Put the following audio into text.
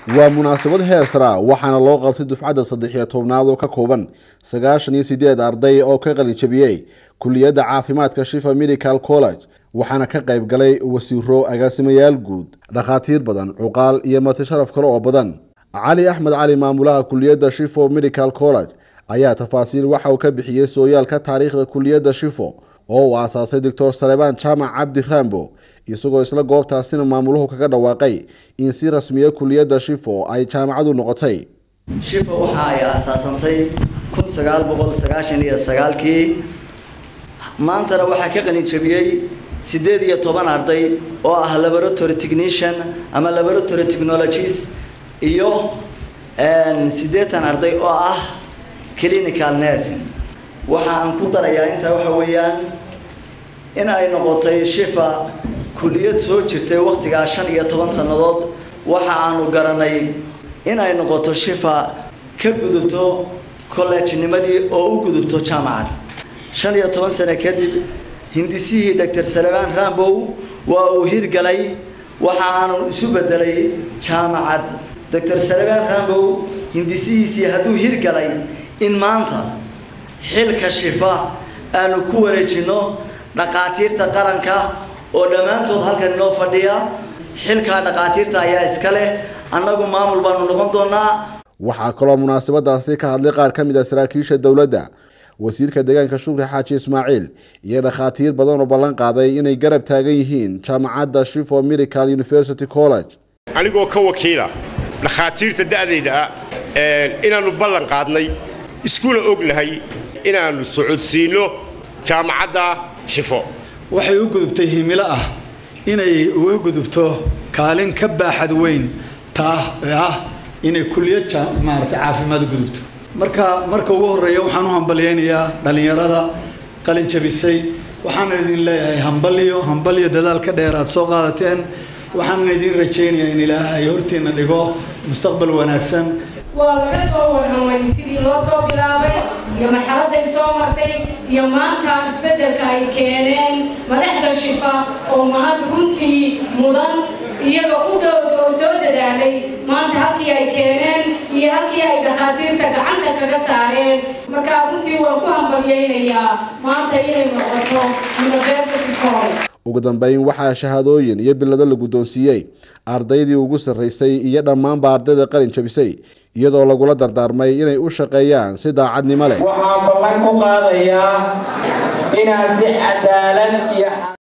waa munaasabad heer sara waxaana loo qabtay dufcadda saddex iyo tobnaad oo ka kooban sagaashan iyo sideed arday oo ka qalin jabiyey kuliyadda caafimaadka shifa medical college waxaana ka qayb galay wasiiro agaasimayaal guud dhakhaatiir badan cuqaal iyo mati sharaf kale oo badan cali axmed cali maamulaha kuliyadda shifo medical college ayaa tafaasiil waxa uu ka bixiyey sooyaalka taariikhda kuliyadda shifo oo uu aasaasay doctor salebaan jaamac cabdi rambo isagoo isla goobtaasina maamuluhu kaga dhawaaqay in si rasmiya kuliyadda shifo ay jaamacadu noqotay shifo waxa ay aasaasantay kun sagaal boqol sagaashan iyo sagaalkii maantana waxaa ka qalin jabiyey siddeed iyo toban arday oo ah laboratory technician ama laboratory technologies iyo siddeetan arday oo ah clinical nursing waxa aan ku darayaa intaa waxa weeyaan in ay noqotay shifa kuliyad soo jirtay wakhtigaa shan iyo toban sannadood waxa aanu garanay in ay noqoto shifa ka gudubto college-nimadii oo u gudubto jaamacad shan iyo toban sano kadib hindisihii doctor salebaan rambow waa uu hirgalay waxa aanu isu bedelay jaamacad doctor salebaan rambow hindisihiisii hadduu hirgalay in maanta xilka shifa aanu ku wareejinno dhakhaatiirta qaranka oo dhammaantood halkan inoo fadhiya xilkaa dhakhaatiirta ayaa iska leh annagu maamul baanu noqon doonaa waxaa kaloo munaasabadaasi ka hadlay qaar ka mid a saraakiisha dowladda wasiirka deegaanka shukri xaaji ismaaciil iyo dhakhaatiir badan oo ballan qaaday inay garab taagan yihiin jaamacadda shifo medical university college anigoo ka wakiila dhakhaatiirta da'dayda ah inaannu ballan qaadnay iskuna ognahay inaannu socodsiinno jaamacadda shifo waxay u gudubtay himilo ah inay uga gudubto kaalin ka baaxad weyn taa ee ah inay kuliyad maarata caafimaad u gudubto marka marka ugu horreeya waxaan u hambalyaynayaa dhallinyarada qalin jabisay waxaana idin leeyahay hambalyo hambalyo dadaalka dheer aad soo qaadateen waxaana idin rajaynayaa in ilaahay hortiina dhigo mustaqbal wanaagsan waa laga soo warramay sidii loo soo bilaabay iyo marxaladday soo martay iyo maanta isbeddelka ay keeneen madaxda shifa oo mahad runtii mudan iyaga u dhowda oo soo dadaalay maanta halkii ay keeneen iyo halkii ay dhakhaatiirta gacanta kaga saareen markaa runtii waan ku hambalyaynayaa maanta inay noqoto university college ugu dambeyn waxaa shahaadooyin iyo bilado la guddoonsiiyey ardaydii ugu sarraysay iyo dhammaanba ardayda qalin jabisay iyadoo lagula dardaarmay inay u shaqeeyaan si daacadnimo leh waxaan ballan ku qaadayaa inaan si cadaalad iyo